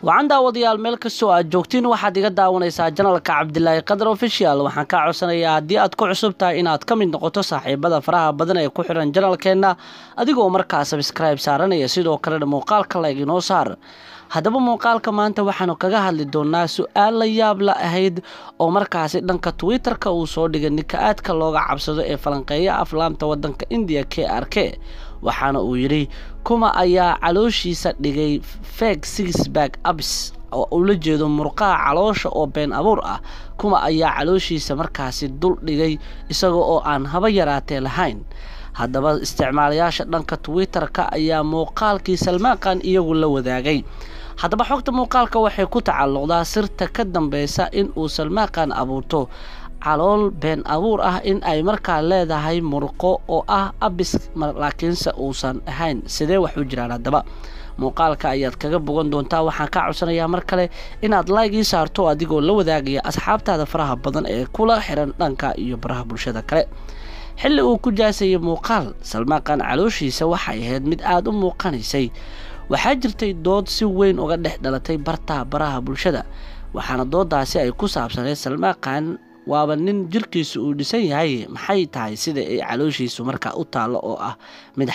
wacan daawadayaal meel kastoo aad joogtiin waxaad iga daawanaysaa janalka cabdilaahi qadar official waxaan kaa codsanayaa haddii aad ku cusub tahay inaad ka mid noqoto saaxiibada faraha badan ee ku xiran janalkeenna adigoo markaa sabskribe saaranaya sidoo kalena muuqaalka layg inoo saar haddaba muuqaalka maanta waxaanu kaga hadli doonaa su-aal la yaab la ahayd oo markaasi dhanka twitter-ka uu soo dhigay ninka aadka looga cabsado ee falanqeeya aflaamta wadanka indiya k r k waxaana uu yidhi kuma ayaa calooshiisa dhigay feg sixbag abs oo ula jeedo murqaha caloosha oo been abuur ah kuma ayaa calooshiisa markaasi dul dhigay isaga oo aan haba yaraatee lahayn haddaba isticmaalayaasha dhanka twitter-ka ayaa muuqaalkii salmaaqan iyagu la wadaagay haddaba xogta muuqaalka waxay ku tacalluqdaa sirta ka dambeysa in uu salmaaqan abuurto calool been abuur ah in ay markaa leedahay murqo oo ah abis laakiinse uusan ahayn sidee wax u jiraan haddaba muuqaalka ayaad kaga bogan doontaa waxaan kaa codsanayaa mar kale inaad laygii saarto adigoo la wadaagaya asxaabtaada faraha badan ee kula xiran dhanka iyo baraha bulshada kale xilli uu ku jaasayay muuqaal salmaaqan calooshiisa waxay ahayd mid aada u muuqanaysay waxaa jirtay dood si weyn uga dhex dhalatay bartaa baraha bulshada waxaana doodaasi ay ku saabsaneed salmaaqan waaba nin jirkiisu uu dhisan yahay maxay tahay sida ay calooshiisu markaa u taallo oo ah mid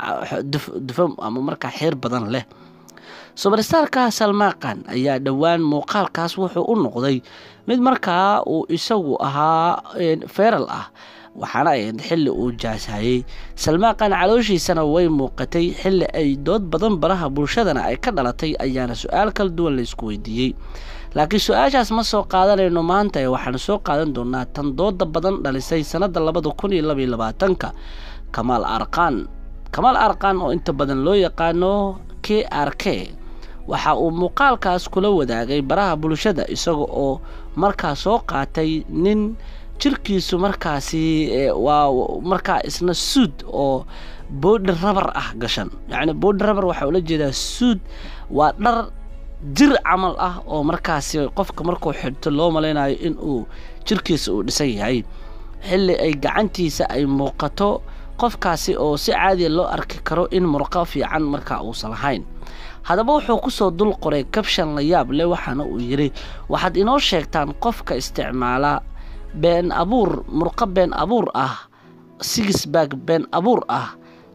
dufam ama markaa xeer badan leh subarstarka salmaaqan ayaa dhowaan muuqaalkaas wuxuu u noqday mid markaa uu isagu ahaa feeral ah waxaana ahayd xilli uu jaashayey salmaaqan calooshiisana way muuqatay xilli ay dood badan baraha bulshadana ay ka dhalatay ayaana su-aal kala duwan laysku weydiiyey laakiin su-aashaas ma soo qaadanayno maanta ee waxaanu soo qaadan doonaa tan dooda badan dhalisay sannadda labada kun iyo labaiyo labaatanka kamaal arqaan kamaal arqaan oo inta badan loo yaqaano k r k waxa uu muuqaalkaas kula wadaagay baraha bulshada isaga oo markaa soo qaatay nin jirkiisu markaasi waa markaa isna suud oo boodhi rabar ah gashan yacni boodhi rabar waxaa ula jeedaa suud waa dhar jir camal ah oo markaasi qofka markuu xidhto loo malaynayo in uu jirkiisa uu dhisan yahay xilli ay gacantiisa ay muuqato qofkaasi oo si caadiya loo arki karo in murqo fiican markaa uusan lahayn haddaba wuxuu kusoo dul qoray kabshan la yaab leh waxaana uu yidhi waxaad inoo sheegtaan qofka isticmaala been abuur murqo been abuur ah sigisbag been abuur ah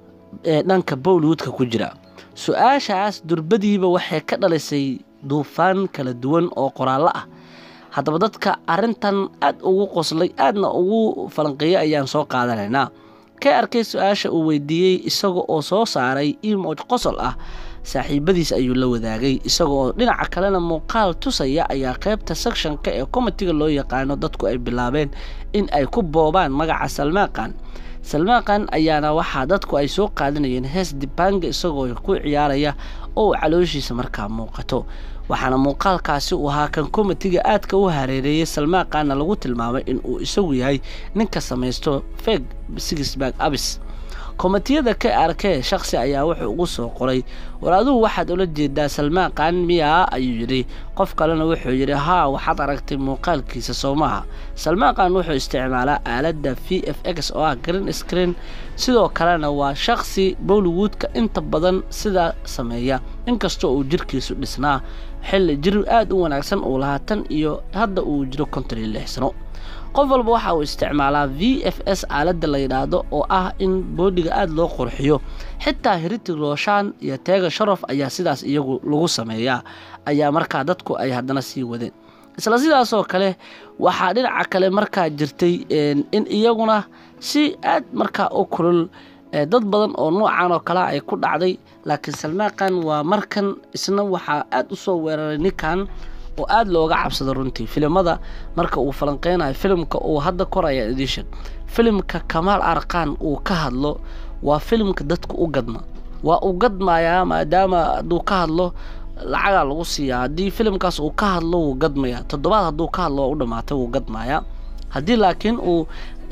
ee dhanka bowlwoodka ku jira su-aashaas durbadiiba waxay ka dhalisay duufaan kala duwan oo qoraallo ah haddaba dadka arrintan aad ugu qoslay aadna ugu falanqeeyay ayaan soo qaadanaynaa ka arkay su-aasha uu weydiiyey isaga oo soo saaray imoj qosol ah saaxiibadiis ayuu la wadaagay isaga oo dhinaca kalena muuqaal tusaya ayaa qaybta secshonka ee komitiga loo yaqaano dadku ay bilaabeen in ay ku boobaan magaca salmaaqan salmaaqan ayaana waxaa dadku ay soo qaadanayeen hees dibanga isagoo ku ciyaaraya oo calooshiisa markaa muuqato waxaana muuqaalkaasi uu ahaa kan komitiga aadka u hareereeyay salmaaqanna lagu tilmaamay in uu isagu yahay ninka samaysto feg sigisbag abis komitiyada k r k shaksi ayaa wuxuu ugu soo qoray war adugu waxaad ula jeedaa salmaaqan miyaa ayuu yidhi qof kalena wuxuu yidhi haa waxaad aragtay muuqaalkiisa soo maaha salmaaqan wuxuu isticmaalaa aaladda v f x oo ah green screen sidoo kalena waa shaksi bollywoodka inta badan sidaa sameeya inkastoo uu jirkiisu dhisnaa xilli jir aad u wanaagsan uu lahaa tan iyo hadda uu jiro konton iyo lix sano qof walba waxa uu isticmaalaa v f s aaladda la yidhaahdo oo ah in boodhiga aada loo qurxiyo xitaa hiritig rooshaan iyo teega sharof ayaa sidaas iyagu lagu sameeyaa ayaa markaa dadku ay haddana sii wadeen isla sidaasoo kale waxaa dhinaca kale markaa jirtay in iyaguna si aad markaa u kulul dad badan oo noocan oo kalea ay ku dhacday laakiin salmaaqan waa markan isna waxaa aad u soo weeraray ninkan oo aada looga cabsado runtii filimada marka uu falanqeynayo filimka uu hadda koraya edition filimka kamaal arqaan uu ka hadlo waa filimka dadka u gadma waa u gadmayaa maadaama hadduu ka hadlo lacagaa lagu siiyaa haddii filimkaas uu ka hadlo wuu gadmayaa toddobaad hadduu ka hadlo waa u dhamaatay wuu gadmayaa haddii laakiin uu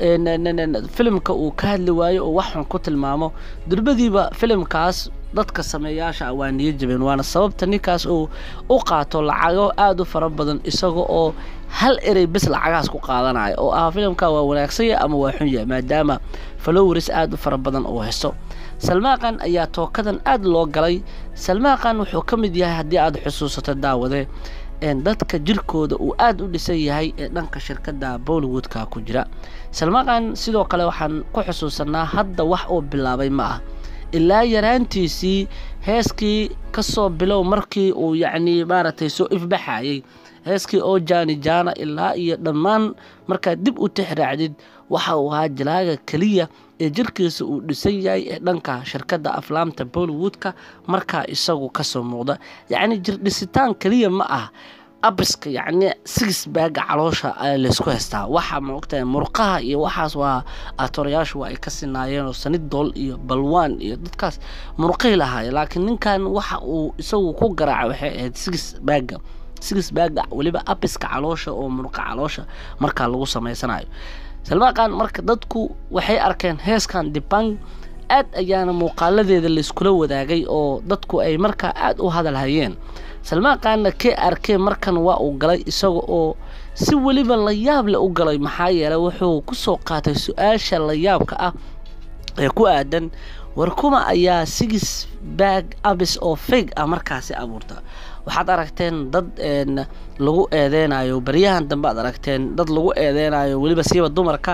filimka uu ka hadli waayo oo wax xun ku tilmaamo durbadiiba filimkaas dadka sameeyaasha waa niyo jabeen waana sababta ninkaas uu u qaato lacago aada u fara badan isaga oo hal erey bes lacagahaas ku qaadanayo oo ah filimka waa wanaagsanya ama waa xun yahay maadaama falowris aada u fara badan uu haysto salmaaqan ayaa tookadan aada loo galay salmaaqan wuxuu ka mid yahay haddii aada xusuusato daawade dadka jirkooda uu aada u dhisan yahay ee dhanka shirkadda bollywoodka ku jira salmaaqan sidoo kale waxaan ku xusuusanaa hadda wax uu bilaabay ma ah ilaa yaraantiisii heeskii kasoo bilow markii uu yacnii maaragtay soo ifbaxayay heeskii oo jaani jaana ilaa iyo dhammaan markaad dib u tixraacdid waxa uu ahaa jalaaga keliya ee jirkiisa uu dhisan yahay ee dhanka shirkadda aflaamta bollywoodka markaa isagu kasoo muuqda yacni jirdhisitaan keliya ma ah abriska yacni sigis baaga caloosha laysku haystaa waxa maogtahay murqaha iyo waxaas waa atorayaashu waa ay ka sinaayeen oo sanidool iyo balwaan iyo dadkaas murqay lahaay laakiin ninkan waxa uu isagu ku garaaca waxay ahayd sigis baaga sigis baaga weliba abriska caloosha oo murqa caloosha markaa lagu samaysanayo salmaaqan marka dadku waxay arkeen heeskan dibang aad ayaana muuqaaladeeda layskula wadaagay oo dadku ay markaa aada u hadalhayeen salmaaqaanna kee arkee markan waa uu galay isaga oo si weliba la yaab le u galay maxaa yeelay wuxuu kusoo qaatay su-aasha la yaabka ah ee ku aadan war kuma ayaa sigis baag abis oo feeg ah markaasi abuurta waxaad aragteen dad lagu eedeynayo baryahan dambe aad aragteen dad lagu eedeynayo weliba siiba dumarka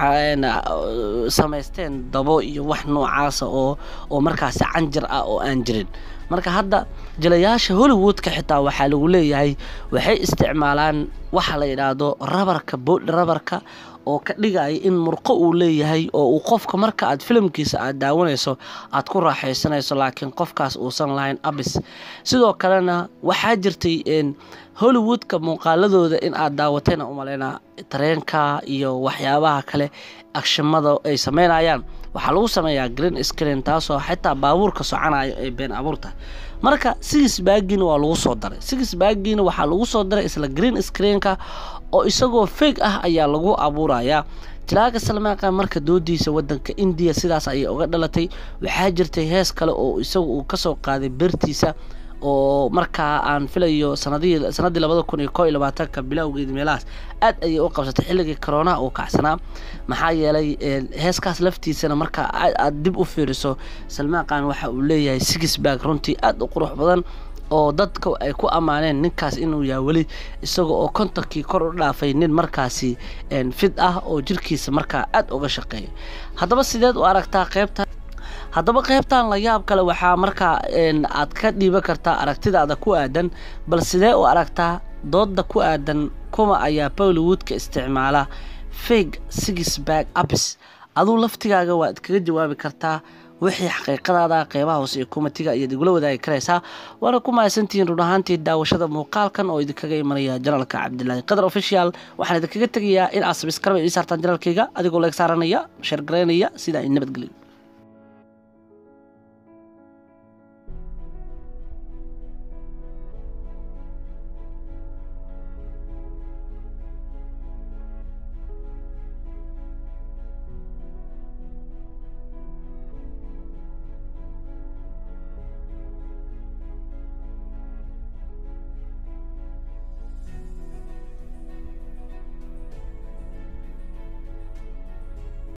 samaysteen dabo iyo wax noocaasa oo oo markaasi canjir ah oo aan jirin marka hadda jilayaasha hollywoodka xitaa waxaa lagu leeyahay waxay isticmaalaan waxa la yidhaahdo rabarka boodh rabarka oo ka dhigaya in murqo uu leeyahay oo uu qofka marka aad filimkiisa aad daawanayso aad ku raaxaysanayso laakiin qofkaas uusan lahayn abis sidoo kalena waxaa jirtay hollywoodka muuqaaladooda in aad daawatayna umaleynaa tareenka iyo waxyaabaha kale agshimada ay sameynayaan waxaa lagu sameeyaa green screen taasoo xitaa baabuurka soconayo ay been abuurta marka sigis baagiina waa lagu soo daray sigis baagiina waxaa lagu soo daray isla green screenka oo isagoo feeg ah ayaa lagu abuurayaa jilaaga salmaaqan marka doodiisa wadanka indiya sidaas ayay uga dhalatay waxaa jirtay hees kale oo isagu uu kasoo qaaday beertiisa oo markaa aan filayo sanadii sanadii labada kun iyo koo iyo labaatanka bilowgeedi meelahaas aad ayay u qabsatay xilligii coroonaha uu kacsanaa maxaa yeelay heeskaas laftiisana markaa aad dib u fiiriso salmaaqan waxa uu leeyahay sigisbag runtii aad u qurux badan oo dadka ay ku ammaaneen ninkaas inuu yahay weli isaga oo kontonkii kor u dhaafay nin markaasi fid ah oo jirkiisa markaa aad uga shaqeeya haddaba sideed u aragtaa qeybta haddaba qaybtan la yaab kale waxaa markaa aad ka dhiiban kartaa aragtidaada ku aadan bal sidee u aragtaa dooda ku aadan kuma ayaa bollywoodka isticmaala feg sigisbag abis aduu laftigaaga waad kaga jawaabi kartaa wixii xaqiiqadaada qeybaha hoose ee kumatiga ayaad igula wadaagi karaysaa waana ku mahadsantihiin run ahaantii daawashada muuqaalkan oo idinkaga imanaya janalka cabdilaahi qadar official waxaan idinkaga tegayaa in aad sabiskarba ii saartaan janalkayga adigoo leeg saaranaya sheergaraynaya sida ay nabadgelyo